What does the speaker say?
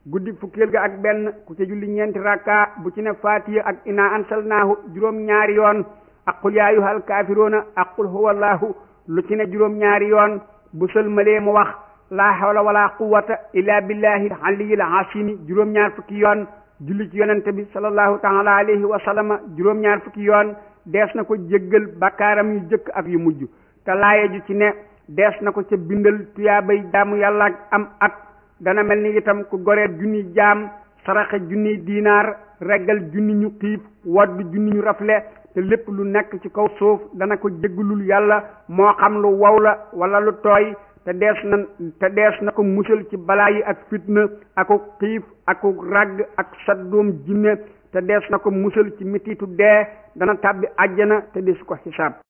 guddi fukkeel ga ak benn ku ca julli ñeenti rakka bu ci ne fatiha ak ina ansalnaahu juróom ñaari yoon ak qul yaa ayyuhal kaafiruuna ak qul huwallahu lu ci ne juróom ñaari yoon bu sëlmalee mu wax laa hawla wala quwwata illa billahi aliyil asimi juróom ñaar fukki yoon julli ci yonente bi sallallahu taala alayhi wa sallama juróom ñaar fukki yoon dees na ko jéggal bakkaaram yu jëkk ak yu mujj te laaye ju ci ne dees na ko ca bindal tuyaabay jaamu yàlla ak am at dana mel ni itam ku goreet junni jaam saraxe junni diinaar reggal junni ñu xiif wadd junni ñu rafle te lépp lu nekk ci kaw suuf dana ko jéggalul yàlla moo xam lu wow la wala lu tooy te dees na te dees na ko musal ci balaa yi ak fitna aku xiif aku ragg ak saddoom jinne te dees na ko musal ci mititu dee dana tàbbi àjjana te desu ko xisaab